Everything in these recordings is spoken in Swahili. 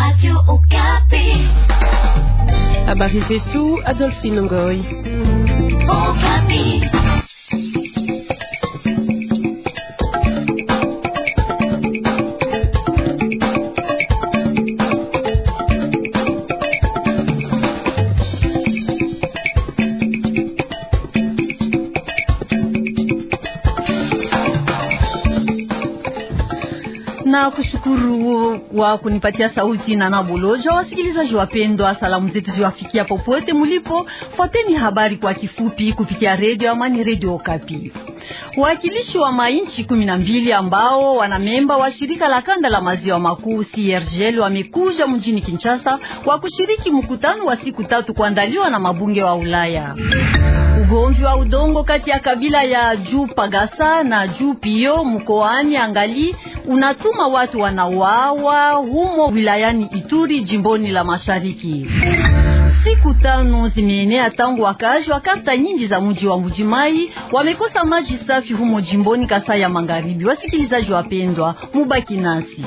Habari zetu Adolphine Ngoy. na kushukuru wa kunipatia sauti na Naboloja. Wasikilizaji wapendwa, salamu zetu ziwafikia popote mulipo. Fuateni habari kwa kifupi kupitia redio Amani, redio Okapi. Wakilishi wa mainchi kumi na mbili ambao wanamemba wa shirika la kanda la maziwa makuu CIRGL wamekuja mjini Kinshasa kwa kushiriki mkutano wa siku tatu kuandaliwa na mabunge wa Ulaya. Ugomvi wa udongo kati ya kabila ya Juu Pagasa na Juu Pio mkoani Angali unatuma watu wanauawa humo wilayani Ituri jimboni la Mashariki. Siku tano zimeenea tangu wakazi wa kata nyingi za mji wa Mbujimai wamekosa maji safi humo jimboni Kasai ya Magharibi. Wasikilizaji wapendwa, mubaki nasi.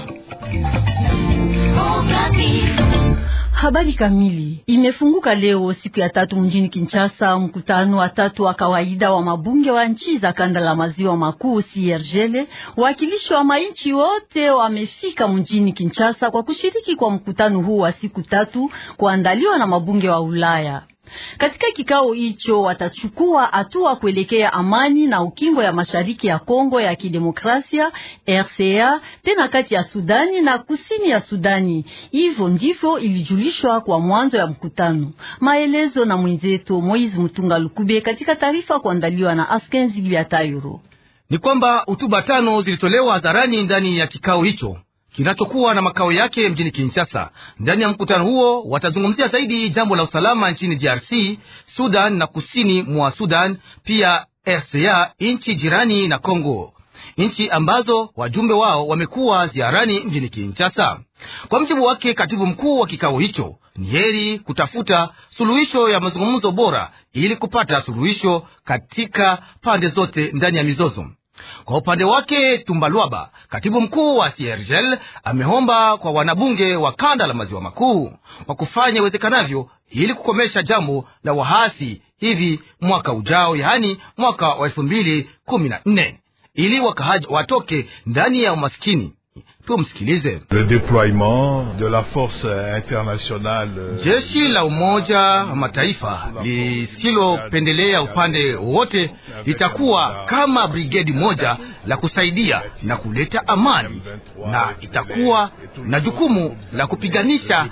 Habari kamili imefunguka leo siku ya tatu mjini Kinshasa, mkutano wa tatu wa kawaida wa mabunge wa nchi za kanda la maziwa makuu CIRGL. Wakilishi wa mainchi wote wamefika mjini Kinshasa kwa kushiriki kwa mkutano huu wa siku tatu kuandaliwa na mabunge wa Ulaya. Katika kikao hicho watachukua hatua kuelekea amani na ukingo ya mashariki ya Kongo ya Kidemokrasia RCA, tena kati ya Sudani na kusini ya Sudani. Hivyo ndivyo ilijulishwa kwa mwanzo ya mkutano. Maelezo na mwenzetu Moizi Mutunga Lukube katika taarifa kuandaliwa na Askenzi Biatayuro. Ni kwamba hotuba tano zilitolewa hadharani ndani ya kikao hicho kinachokuwa na makao yake mjini Kinshasa. Ndani ya mkutano huo watazungumzia zaidi jambo la usalama nchini DRC, Sudan na kusini mwa Sudan, pia RCA, nchi jirani na Congo, nchi ambazo wajumbe wao wamekuwa ziarani mjini Kinshasa. Kwa mjibu wake katibu mkuu wa kikao hicho, ni heri kutafuta suluhisho ya mazungumzo bora ili kupata suluhisho katika pande zote ndani ya mizozo. Kwa upande wake Tumbalwaba, katibu mkuu wa CIRGL, ameomba kwa wanabunge wa kanda la maziwa makuu kwa kufanya iwezekanavyo ili kukomesha jambo la wahasi hivi mwaka ujao, yaani mwaka wa elfu mbili kumi na nne ili wakahaji watoke ndani ya umaskini. Tumsikilize. Le deploiement de la force internationale, jeshi la Umoja wa Mataifa lisilopendelea upande wowote litakuwa kama brigedi moja la kusaidia na kuleta amani, na itakuwa na jukumu la kupiganisha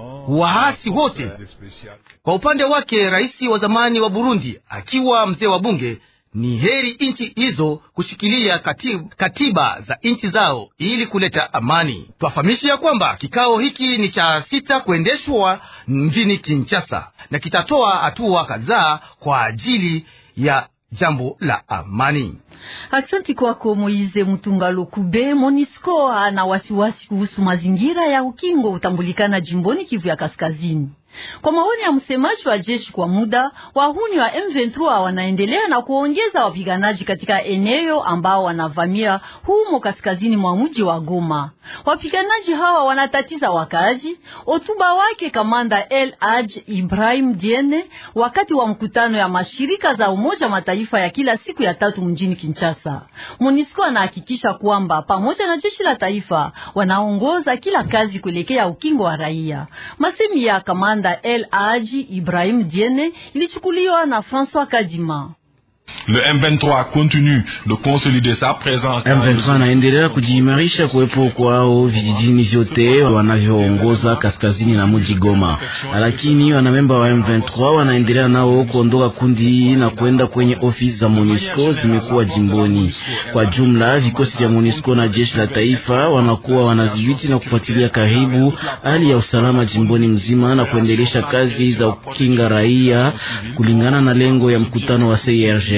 waasi wote. Kwa upande wake, rais wa zamani wa Burundi akiwa mzee wa bunge ni heri nchi hizo kushikilia katiba, katiba za nchi zao ili kuleta amani. Twafahamisha ya kwamba kikao hiki ni cha sita kuendeshwa mjini Kinshasa na kitatoa hatua kadhaa kwa ajili ya jambo la amani. Aksanti kwako Moize Mutunga Lukube. Monisco ana wasiwasi kuhusu mazingira ya ukingo utambulikana jimboni Kivu ya Kaskazini. Kwa maoni ya msemaji wa jeshi kwa muda, wahuni wa M23 wanaendelea na kuongeza wapiganaji katika eneo ambao wanavamia humo kaskazini mwa mji wa Goma. Wapiganaji hawa wanatatiza wakazi. Hotuba wake kamanda El Haj Ibrahim Diene wakati wa mkutano ya mashirika za Umoja Mataifa ya kila siku ya tatu mjini Kinshasa. MONUSCO anahakikisha kwamba pamoja na jeshi la taifa wanaongoza kila kazi kuelekea ukingo wa raia. Masemi ya kamanda El Haji Ibrahim Diene ilichukuliwa na François Kadima. Le M23 continue de consolider sa présence. M23 anaendelea kujiimarisha kuwepo kwao vijijini vyote wanavyoongoza kaskazini na mji Goma, lakini wanamemba wa M23 wanaendelea nao kuondoka kundi na kwenda kwenye ofisi za MONUSCO zimekuwa jimboni. Kwa jumla, vikosi vya MONUSCO na jeshi la taifa wanakuwa wanadhibiti na kufuatilia karibu hali ya usalama jimboni mzima na kuendelesha kazi za kukinga raia kulingana na lengo ya mkutano wa CIRGL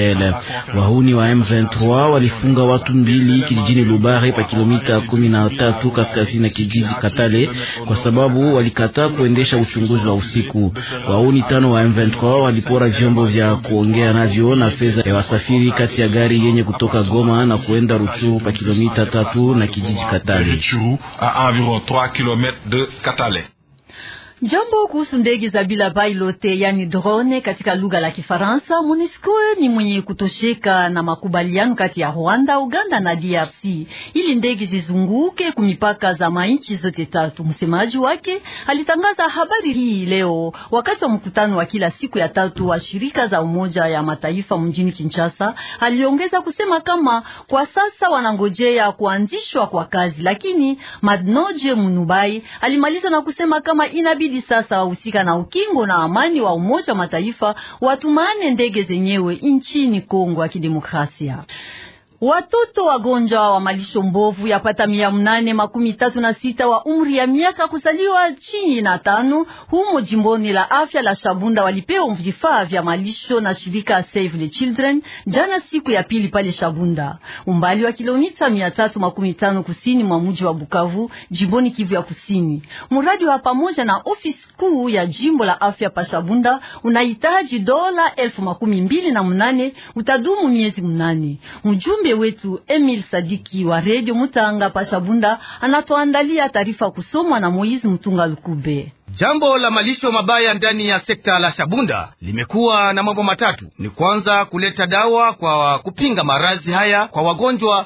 CIRGL. Wahuni wa M23 walifunga watu mbili kijijini Lubare pa kilomita kumi na tatu kaskazini na kijiji Katale kwa sababu walikataa kuendesha uchunguzi wa usiku. Wahuni tano wa M23 walipora vyombo vya kuongea navyo na fedha ya wasafiri kati ya gari yenye kutoka Goma na kuenda Ruchuru pa kilomita tatu na kijiji Katale. à environ 3 km de Katale. Jambo kuhusu ndege za bila pilote yani drone katika lugha la Kifaransa. MONUSCO ni mwenye kutosheka na makubaliano kati ya Rwanda, Uganda na DRC ili ndege zizunguke kumipaka za mainchi zote tatu. Msemaji wake alitangaza habari hii leo wakati wa mkutano wa kila siku ya tatu wa shirika za Umoja ya Mataifa mjini Kinshasa. Aliongeza kusema kama kwa sasa wanangojea kuanzishwa kwa kazi, lakini Madnoje Munubai alimaliza na kusema kama inabidi sasa wahusika na ukingo na amani wa Umoja wa Mataifa watumane ndege zenyewe nchini Kongo ya Kidemokrasia. Watoto wagonjwa wa malisho mbovu yapata mia mnane makumi tatu na sita wa umri ya miaka kuzaliwa chini na tano humo jimboni la afya la Shabunda walipewa vifaa vya malisho na shirika Save the Children jana siku ya pili pale Shabunda, umbali wa kilomita mia tatu makumi tano kusini mwa mji wa Bukavu, jimboni Kivu ya Kusini. Mradi wa pamoja na ofisi kuu ya jimbo la afya pa Shabunda unahitaji dola elfu makumi mbili na mnane utadumu miezi mnane. Mjumbe wetu Emil Sadiki wa Radio Mutanga Pashabunda anatuandalia taarifa kusomwa na Moizi Mtunga Lukube. Jambo la malisho mabaya ndani ya sekta la Shabunda limekuwa na mambo matatu. Ni kwanza kuleta dawa kwa kupinga maradhi haya kwa wagonjwa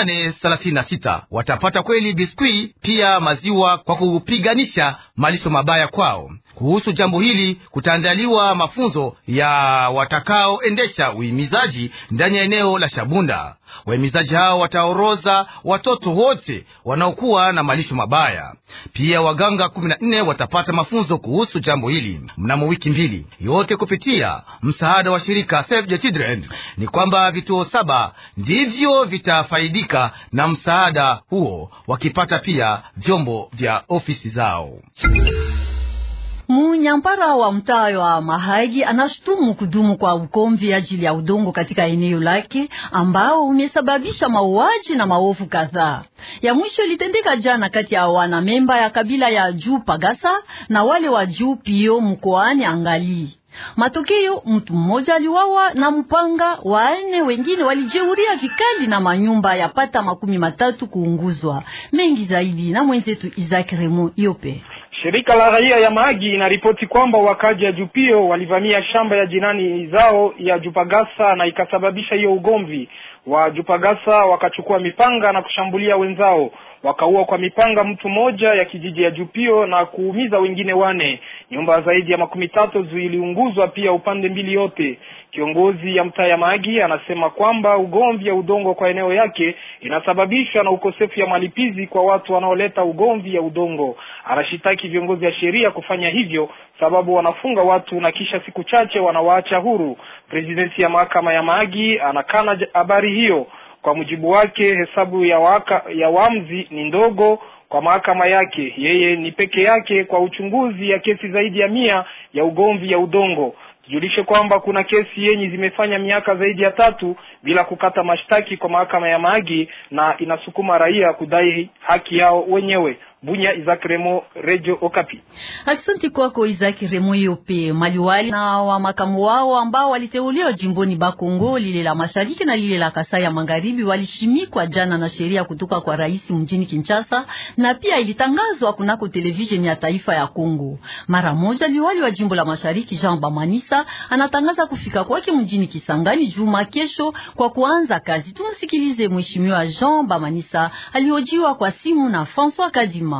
836 watapata kweli biskwi, pia maziwa kwa kupiganisha malisho mabaya kwao. Kuhusu jambo hili kutaandaliwa mafunzo ya watakaoendesha uhimizaji ndani ya eneo la Shabunda. Wahimizaji hao wataoroza watoto wote wanaokuwa na malisho mabaya. Pia waganga kumi na nne watapata mafunzo kuhusu jambo hili mnamo wiki mbili, yote kupitia msaada wa shirika Save the Children. Ni kwamba vituo saba ndivyo vitafaidika na msaada huo, wakipata pia vyombo vya ofisi zao. Munyampara wa mtaa wa Mahagi anashutumu kudumu kwa ukomvi ajili ya udongo katika eneo lake ambao umesababisha mauaji na maovu kadhaa. Ya mwisho ilitendeka jana kati ya wanamemba ya kabila ya juu Pagasa na wale wa juu Pio mkoani Angali. Matokeo, mtu mmoja aliwawa na mpanga, wanne wengine walijeuria vikali na manyumba yapata makumi matatu kuunguzwa. Mengi zaidi na mwenzetu Isaac Remo Yope. Shirika la raia ya Mahagi inaripoti kwamba wakaji ya Jupio walivamia shamba ya jirani zao ya Jupagasa na ikasababisha hiyo ugomvi. Wa Jupagasa wakachukua mipanga na kushambulia wenzao, wakaua kwa mipanga mtu mmoja ya kijiji ya Jupio na kuumiza wengine wane. Nyumba zaidi ya makumi tatu ziliunguzwa pia upande mbili yote. Kiongozi ya mtaa ya Mahagi anasema kwamba ugomvi ya udongo kwa eneo yake inasababishwa na ukosefu ya malipizi kwa watu wanaoleta ugomvi ya udongo. Anashitaki viongozi ya sheria kufanya hivyo, sababu wanafunga watu na kisha siku chache wanawaacha huru. Presidenti ya mahakama ya Mahagi anakana habari hiyo. Kwa mujibu wake, hesabu ya waka, ya wamzi ni ndogo kwa mahakama yake. Yeye ni peke yake kwa uchunguzi ya kesi zaidi ya mia ya ugomvi ya udongo. Tujulishe kwamba kuna kesi yenye zimefanya miaka zaidi ya tatu bila kukata mashtaki kwa mahakama ya Mahagi na inasukuma raia kudai haki yao wenyewe. Bunya, Isaac Remo, Radio Okapi. Asante kwako Isaac Remo Yope. Maliwali na wa makamu wao ambao waliteuliwa jimboni Bakongo lile la mashariki na lile la Kasai ya magharibi walishimikwa jana na sheria kutoka kwa rais mjini Kinshasa, na pia ilitangazwa kunako televisheni ya taifa ya Kongo. Mara moja liwali wa jimbo la mashariki Jean Bamanisa anatangaza kufika kwake mjini Kisangani juma kesho kwa kuanza kazi. Tumsikilize mheshimiwa Jean Bamanisa alihojiwa kwa simu na François Kadima.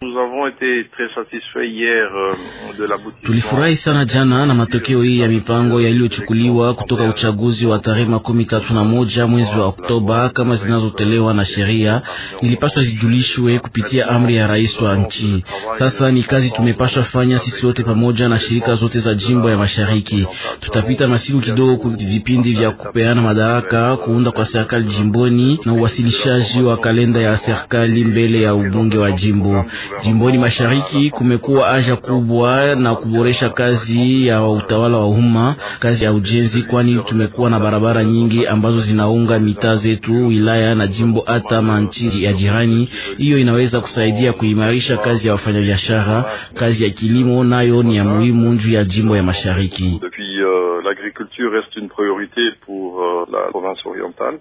Tulifurahi sana jana na matokeo hii ya mipango yaliyochukuliwa kutoka uchaguzi wa tarehe makumi tatu na moja mwezi wa Oktoba, kama zinazotolewa na sheria, ilipaswa zijulishwe kupitia amri ya rais wa nchi. Sasa ni kazi tumepaswa fanya sisi wote pamoja na shirika zote za jimbo ya mashariki. Tutapita masiku kidogo vipindi vya kupeana madaraka, kuunda kwa serikali jimboni na uwasilishaji wa kalenda ya serikali mbele ya ubunge wa jimbo. Jimboni mashariki kumekuwa haja kubwa na kuboresha kazi ya utawala wa umma, kazi ya ujenzi, kwani tumekuwa na barabara nyingi ambazo zinaunga mitaa zetu, wilaya na jimbo, hata manchi ya jirani. Hiyo inaweza kusaidia kuimarisha kazi ya wafanyabiashara. Kazi ya kilimo nayo ni ya muhimu juu ya jimbo ya mashariki. L'agriculture reste une priorité pour la province orientale.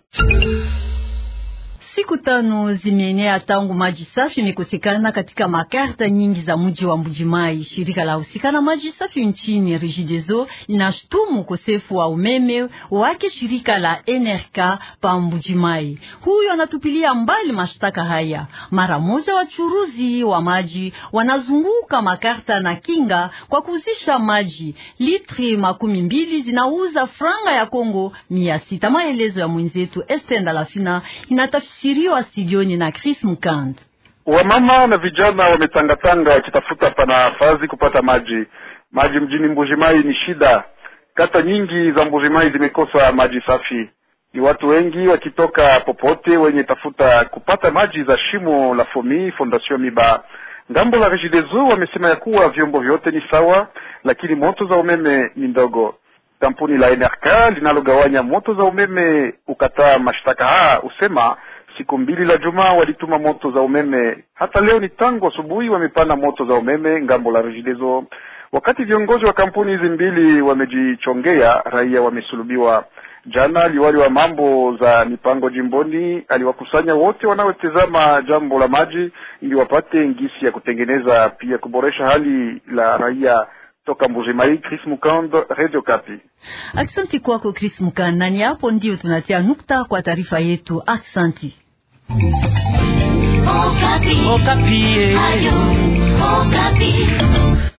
Siku tano zimeenea tangu maji safi imekosekana katika makarta nyingi za mji wa Mbujimai. Shirika la husika na maji safi nchini Regideso linashutumu ukosefu wa umeme wake shirika la NRK pa Mbujimai. Huyo anatupilia mbali mashtaka haya. Mara moja, wachuruzi wa maji wanazunguka makarta na kinga kwa kuuzisha maji. Litri makumi mbili zinauza franga ya Kongo mia sita. Maelezo ya mwenzetu Estenda Lafina inatafsiri siriwa studioni na Chris Mukand. Wamama na vijana wametangatanga wakitafuta panafasi kupata maji. Maji mjini Mbujimai ni shida. Kata nyingi za Mbujimai zimekosa maji safi. Ni watu wengi wakitoka popote wenye tafuta kupata maji za shimo la Fomi Fondation Miba. Ngambo la Regideso wamesema ya kuwa vyombo vyote ni sawa, lakini moto za umeme ni ndogo. Kampuni la NRK linalogawanya moto za umeme ukataa mashtaka haya, usema siku mbili la juma walituma moto za umeme. Hata leo ni tangu asubuhi wamepana moto za umeme ngambo la Regideso. Wakati viongozi wa kampuni hizi mbili wamejichongea, raia wamesulubiwa. Jana liwali wa mambo za mipango jimboni aliwakusanya wote wanaotazama jambo la maji ili wapate ngisi ya kutengeneza pia kuboresha hali la raia. Toka Mbujimai, Chris Mukand, Radio Kapi. Aksanti kwako Chris Mukand, nani hapo ndio tunatia nukta kwa taarifa yetu. Aksanti. Okapi. Okapi. Ayo, Okapi.